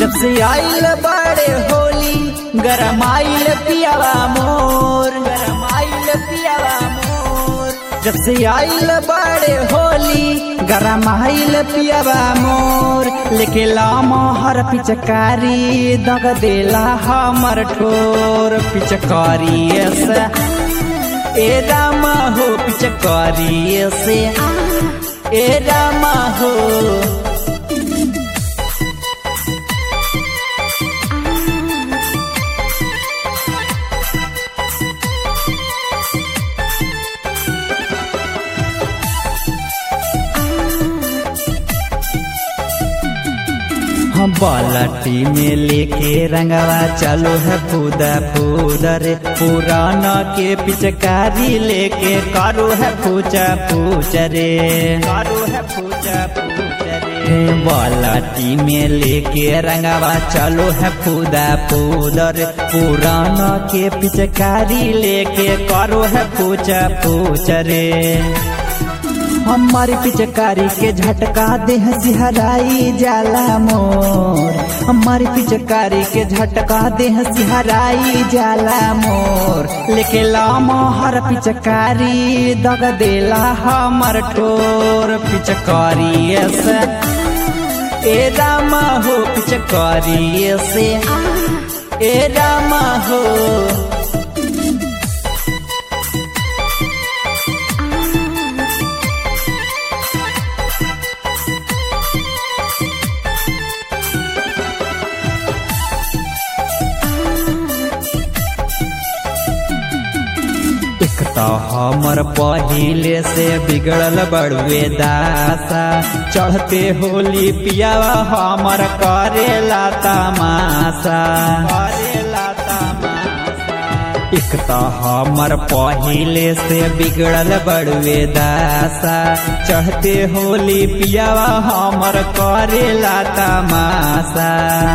जब से आइल बड़े होली गरम आइल पियावा मोर गरम आइल पियावा मोर जब से आइल बड़े होली गरम आइल पियावा मोर लेके लामो हर पिचकारी दग देला हमर ठोर पिचकारी ऐसा ए रामा हो पिचकारी ऐसे ए रामा हो हम बालाटी में लेके रंगवा चलो है फूदा फूदर पुराना के पिचकारी लेके करो है पूजा पूजा रे करो है पूजा पूजा रे बालाटी में लेके रंगवा चलो है फूदा फूदर पुराना के पिचकारी लेके करो है पूजा पूजा रे हमारी पिचकारी के झटका देह सिहराई जाला मोर हमारी पिचकारी के झटका देह सिहराई जाला मोर लेके लामो हर पिचकारी दग देला हमर ठोर पिचकारी ऐसे ए रामा हो पिचकारी ऐसे ए रामा हो एक तो हमर पहिले से बिगड़ल बड़ुए दासा चढ़ते होली पियावा हमर करेला तमाशा करेला तमाशा एक तो हमर पहिले से बिगड़ल बड़ुए दासा चढ़ते होली पियावा हमर करेला तमाशा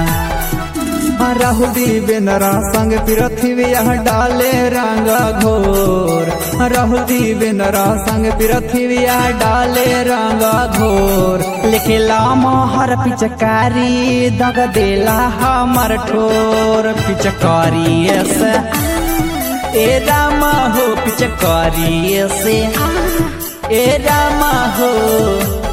राहुल दीवेंद्रा संग पृथ्वी डाले रंग घोर राहुल दीवेंद्रा संग पृथ्वी डाले रंग घोर लेके लामो हर पिचकारी दग देला हमर ठोर पिचकारी ऐसे ए रामा हो पिचकारी ऐसे ए रामा हो